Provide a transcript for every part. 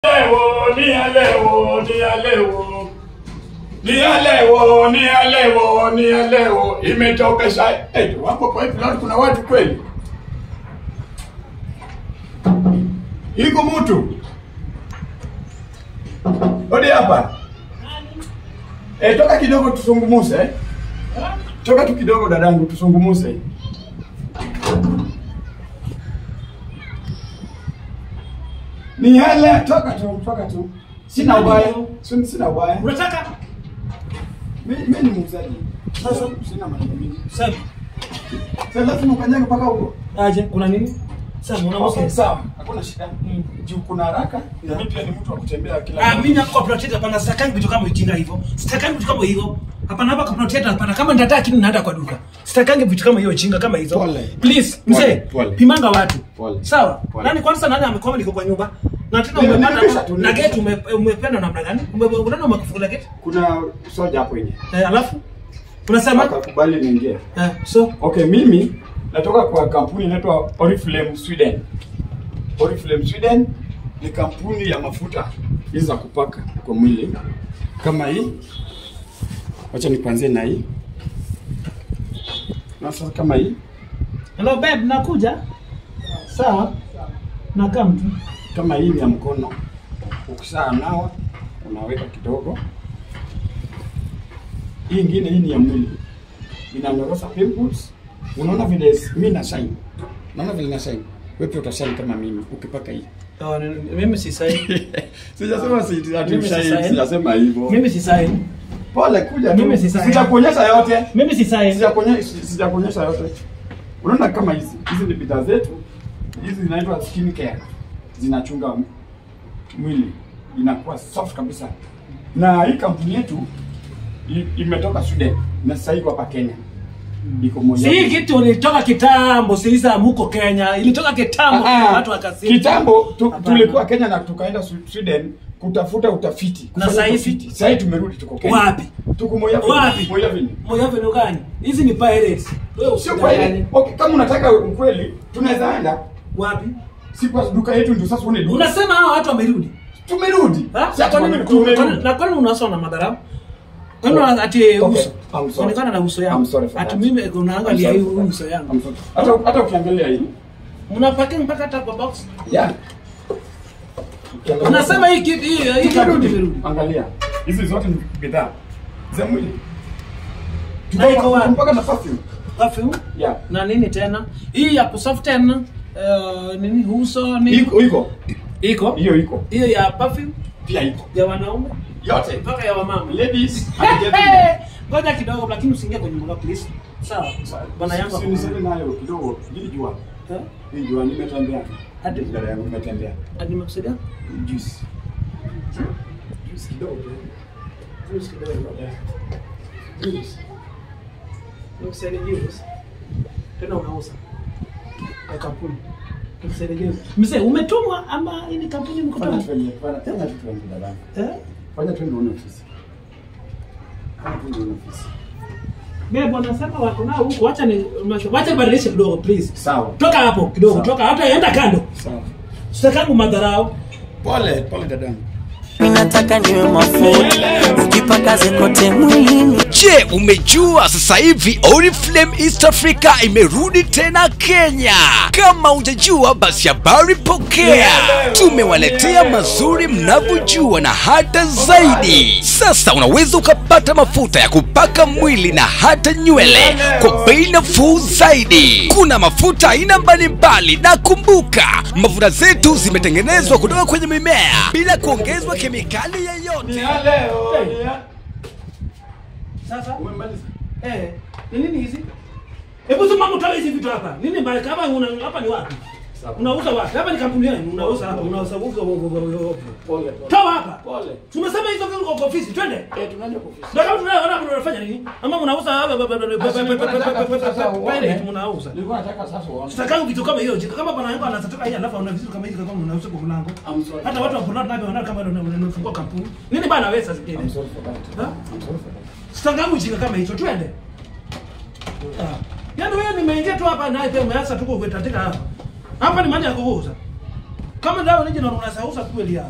lewo, ni ya lewo, ni ya lewo. Ni ya lewo, ni ya lewo, ni ya lewo. Imetoka saa eh, wako kwa hivi leo kuna watu kweli. Iko mtu. Odi hapa. Eh, toka kidogo tusungumuse. Eh? Toka tu kidogo dadangu tusungumuse. Ni hele, toka tu, toka tu. Sina ubaya. Sina sina ubaya. Unataka? Mimi mimi ni muuzaji. Sasa sina maneno mengi. Sema. Sasa lazima ukanyaga mpaka huko. Aje, kuna nini? Sema una Okay, mke. sawa. Hakuna shida. Mm. Juu kuna haraka. Na mimi pia ni mtu wa kutembea kila Ah, mimi nako protect hapana, sitakangi vitu kama ujinga hivyo. Sitakangi vitu kama hivyo. Hapana hapa kwa protect hapana. Kama nitataka kitu naenda kwa duka. Sitakangi vitu kama hiyo ujinga kama hizo. Pole. Please, Pole, mzee. pole. Pimanga watu. Pole. Sawa. Pole. Nani kwanza nani amekoma niko kwa nyumba? Na tena Nime- umepanda nimekwisha tu, na nimekwisha. gate ume- umependa namna gani? Ume- Unaona umekufungula gate? Kuna soja hapo nje. Eh, alafu unasema Akakubali niingie. eh, so Okay, mimi natoka kwa kampuni inaitwa Oriflame Sweden. Oriflame Sweden ni kampuni ya mafuta hizi za kupaka kwa mwili kama hii. Wacha nikuanzie na hii. Na sasa kama hii Hello babe, nakuja. Sawa. Nakaa mtu. kama hii ni ya mkono. Ukisha nawa unaweka kidogo. Hii ingine hii ni ya mwili. Inanyorosha pimples. Unaona vile mimi na shine. Unaona vile na shine. Wewe pia utashine kama mimi ukipaka hii. Oh, ni- ni- mimi si sahi. Sijasema si ati Mimi si ushahidi, sahi. sijasema hivyo. Mimi si sahi. Pole kuja tu. Mimi si sahi. Sijakuonyesha yote. Mimi si sahi. Sijakuonyesha sijakuonyesha yote. Unaona kama hizi, hizi ni bidhaa zetu. Hizi zinaitwa skin care. Zinachunga m- mwili. Inakuwa soft kabisa. Na hii kampuni yetu i- imetoka Sweden na sasa iko hapa Kenya. Iko moja. Si kitu ilitoka kitambo, si isa muko Kenya. Ilitoka kitambo Ah, ah. watu wakasema. Kitambo tu, Hapana. tulikuwa Kenya na tukaenda Swi- Sweden kutafuta utafiti. Na kufanya saa hizi? utafiti. Sasa hivi tumerudi tuko Kenya. Wapi? Tuko Moya Wapi? Moya vini. Moyo wenu gani? Hizi ni pirates. Wewe Sio usidanganye. kweli. Okay, kama unataka ukweli tunaweza enda. Wapi? Si kwa duka yetu ndio sasa uone duka. Unasema hao watu wamerudi. Tumerudi. Ha? Si ati Kwa nini- wame- tumerudi. Na kwani unasoma na madharau? Kwani Oh. una- ati Okay, uso? I'm sorry. Onekana na uso I'm yangu. sorry for Ati that. mimi unaangalia I'm hii sorry for uso that. yangu. I'm sorry. Hata hata ukiangalia hii. Mnapaki mpaka hata kwa box. Yeah. Ukiangalia- Unasema hii kitu hii hii kitu Tumerudi. imerudi. Angalia. Hizi zote ni bidhaa za mwili. Na iko wapi? Mpaka na perfume. Perfume Yeah. na nini tena? Hii ya kusoften uh, nini uso nini? Iko iko. Iko. Hiyo iko. Hiyo ya perfume Pia iko. ya wanaume Yote. mpaka ya wamama. Ladies and gentlemen. Hey, Ngoja kidogo lakini usiingie kwenye mlango please. Sawa. Bwana yangu. Si niseme nayo kidogo. Hii jua. Eh? Hii jua nimetembea. Hadi Dada yangu nimetembea. hadi nimekusudia? Juice. Juice kidogo. tu. Juice kidogo. Yeah. Juice. Nimekusudia juice. Tena unauza. Ya kampuni. Nimekusudia juice. Mzee, umetumwa ama hii ni kampuni Fanya mkutano? tuende, fanya fanya tu tuende dada. Eh? Fanya tuende uone ofisi. Fanya tuende uone ofisi. Mimi bwana sema wako nao huko, acha ni wacha badilishe kidogo please. Sawa. Toka hapo kidogo, Sawa. toka hata enda kando. Sawa. Sitakangu madharau. Pole, pole dadangu. minataka niwe mafuta nijipakaze kote mwilini Je, umejua sasa hivi Oriflame East Africa imerudi tena Kenya? Kama hujajua basi habari pokea, tumewaletea mazuri mnavyojua na hata zaidi. Sasa unaweza ukapata mafuta ya kupaka mwili na hata nywele kwa bei nafuu zaidi. Kuna mafuta aina mbalimbali, na kumbuka mafuta zetu zimetengenezwa kutoka kwenye mimea bila kuongezwa kemikali Ni yoyote. ya leo. ni ya- Sasa Umemaliza? eh, ni nini hizi? Hebu sema mtoe hizi vitu hapa. Nini mbaya kama una hapa ni wapi? Sawa. Unauza wapi? Hapa ni kampuni yenu, unauza hapa, unauza huko huko huko. Pole. pole. Toa hapa. Pole. Tumesema hizo vitu kwa ofisi, twende. Eh, tunaenda kwa ofisi. Ndio kama tunaona hapo unafanya nini? Ama mnauza hapa pale mnauza. Nilikuwa nataka sasa uone. Sitakangu vitu kama hiyo. Jika kama bwana yangu anatoka hii alafu ana vitu kama hizi kama unauza kwa mlango. I'm sorry. Hata watu wa Bonat nao wanaona kama unafungua kampuni. Nini bana wewe sasa I'm hivi? sorry for that. Ha? I'm sorry for that. Sitakangu jika kama hicho, twende. Ah. Yaani wewe nimeingia tu hapa naye pia umeanza tu kuwetatika hapa. Hapa ni mahali ya kuuza. Kama ndio nije na unasauza kweli hapa.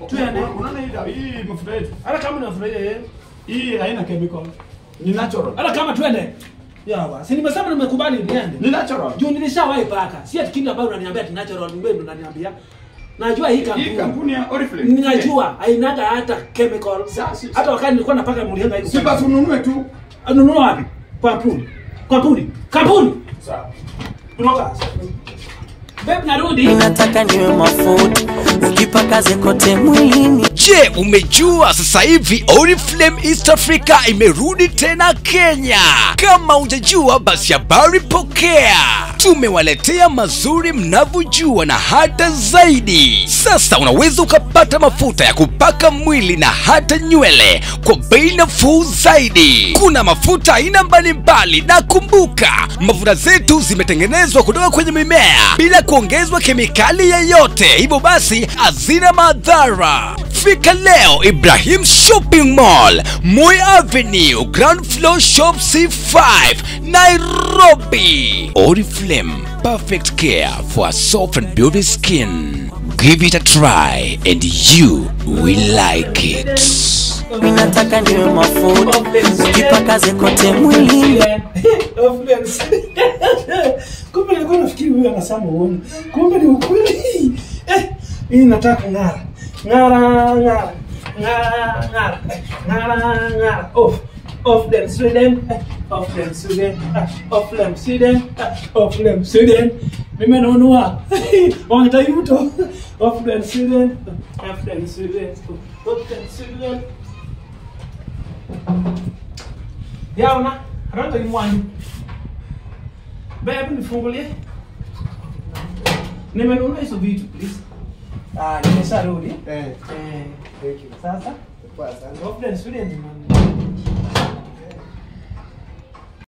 Tuende. Unaona hii dawa- hii mafuta yetu Hata kama unafurahia yeye. hii haina chemical, ni natural, Hata kama twende. Yawa. Si nimesema nimekubali niende. ni natural. Juu nilishawahi paka. Si ati kitu ambayo unaniambia ati natural ni wewe ndo unaniambia. Najua hii Hii kampuni. kampuni ya Oriflame. Ninajua hainaga hata chemical. Sasa- Hata wakati nilikuwa napaka mlianga hiyo. Si basi ununue tu. Anunua wapi? Kwa kampuni. Kampuni. Kampuni. Sawa. Tunoka. Babe narudi. Ninataka niwe mafuta ukipakaze kote mwilini Je, umejua sasa hivi Oriflame East Africa imerudi tena Kenya? Kama hujajua basi habari pokea. Tumewaletea mazuri mnavyojua na hata zaidi. Sasa unaweza ukapata mafuta ya kupaka mwili na hata nywele kwa bei nafuu zaidi. Kuna mafuta aina mbalimbali, na kumbuka mafuta zetu zimetengenezwa kutoka kwenye mimea bila kuongezwa kemikali yoyote, hivyo basi hazina madhara. Fika leo Ibrahim Shopping Mall, Moi Avenue, Ground Floor Shop C5, Nairobi. Oriflame, perfect care for a soft and beauty skin. Give it a try and you will like it. Ninataka niwe mafuta ukipakaze kote mwilini Offense. Kumbe nilikuwa nafikiri huyu anasema uongo. Kumbe ni ukweli. Eh, hii nataka ng'ara. Ng'ara, ng'ara. Ng'ara, ng'ara. Ng'ara, ng'ara. Off. Off them Sweden. Eh, Off them Sweden. Ah, Off them Sweden. Ah, Off them Sweden. Nimenunua. Wangetayuto. Off them Sweden. Off them Sweden. Off them Sweden. Yaona, randa imwani. Babe, nifungulie. Nimenunua hizo vitu please. Ah, nimesharudi. Eh, Eh, thank you. sasa Poa sana. Confidence student man.